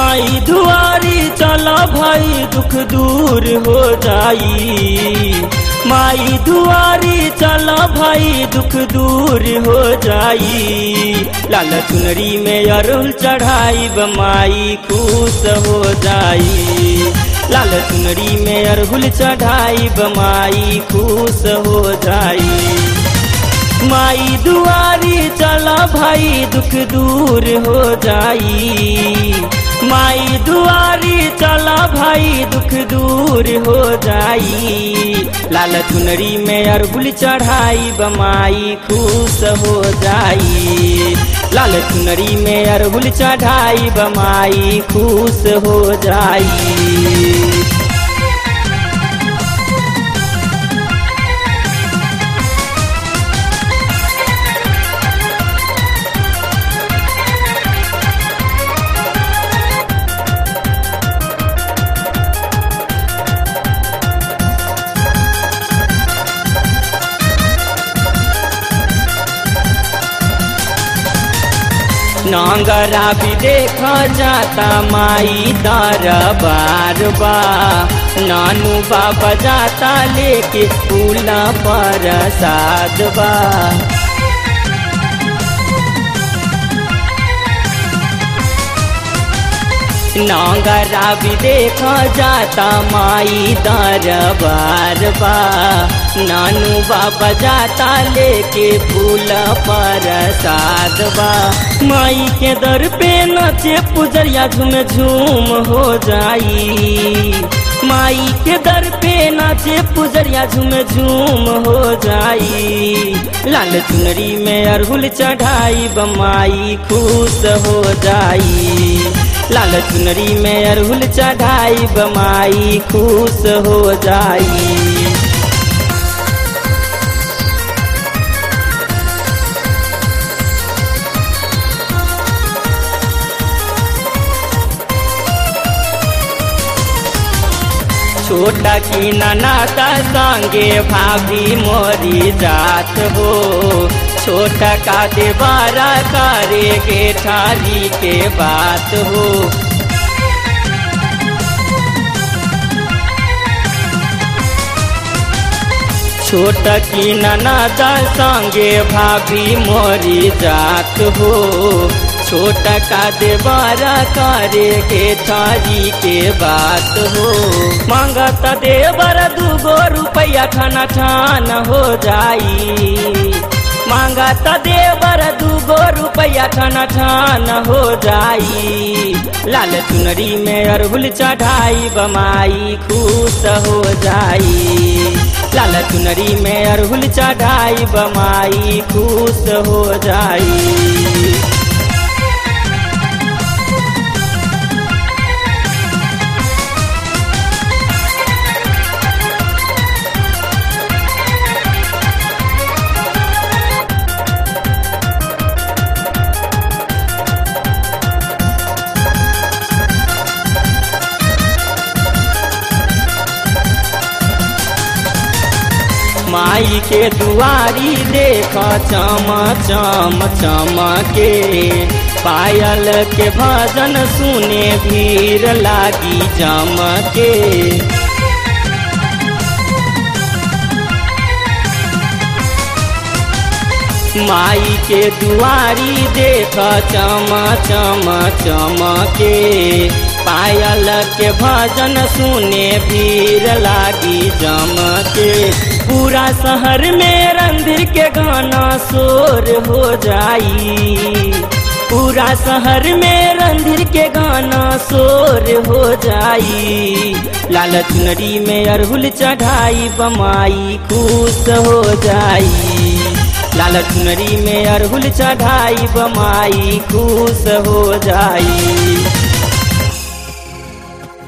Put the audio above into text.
माई दुआरी चला भाई दुख दूर हो जाई माई दुआरी चला भाई दुख दूर हो जाई लाल चुनरी में अरुल चढ़ाई माई खुश हो जाई लाल चुनरी में अरहुल चढ़ाई माई खुश हो जाई माई दुआरी चला भाई दुख दूर हो जाई माई दुआरी चला भाई दुख दूर हो जाई लाल चुनरी में अरहुल चढ़ाई बमाई खुश हो जाई लाल चुनरी में अरहुल चढ़ाई बमाई खुश हो जाई नांगरा भी देखा जाता माई दरबार बा नानू बाबा जाता लेके फूला पर साध बा नांगरा भी देखा जाता माई दरबार बा नानू बाबा जाता लेके फूल पर साध बा माई के दर पे नचे पुजरिया झूम झूम हो जाई माई के दर पे नाचे पुजरिया झूम झूम हो जाई लाल चुनरी में अरहुल चढ़ाई बमाई खुश हो जाई लाल चुनरी में अरहुल चढ़ाई बमाई खुश हो जाई छोटा की ननाता संगे भाभी मोरी जात हो छोटा का देवारा करे के ठारी के बात हो छोटा की ननादा संगे भाभी मोरी जात हो छोटा का देवारा करे के थारी के बात हो मांगता देवर दूगो रुपया ठाना ठान हो जाई मांगता देवर दूगो रुपया ठाना ठान हो जाई लाल चुनरी में अरहुल चढ़ाई बमाई खुश हो जाई लाल चुनरी में अरहुल चढ़ाई बमाई खुश हो जाई माई के दुआरी देख चम चम चमके पायल के भजन सुने भीड़ लागी जमके माई के दुआरी देख चम चम चमके पायल के भजन सुने भीड़ लागी जमके पूरा शहर में रंधिर के गाना शोर हो जाई पूरा शहर में रंधिर के गाना शोर हो जाई लाल चुनरी में अरहुल चढ़ाई बमाई खुश हो जाई लाल चुनरी में अरहुल चढ़ाई बमाई खुश हो जाई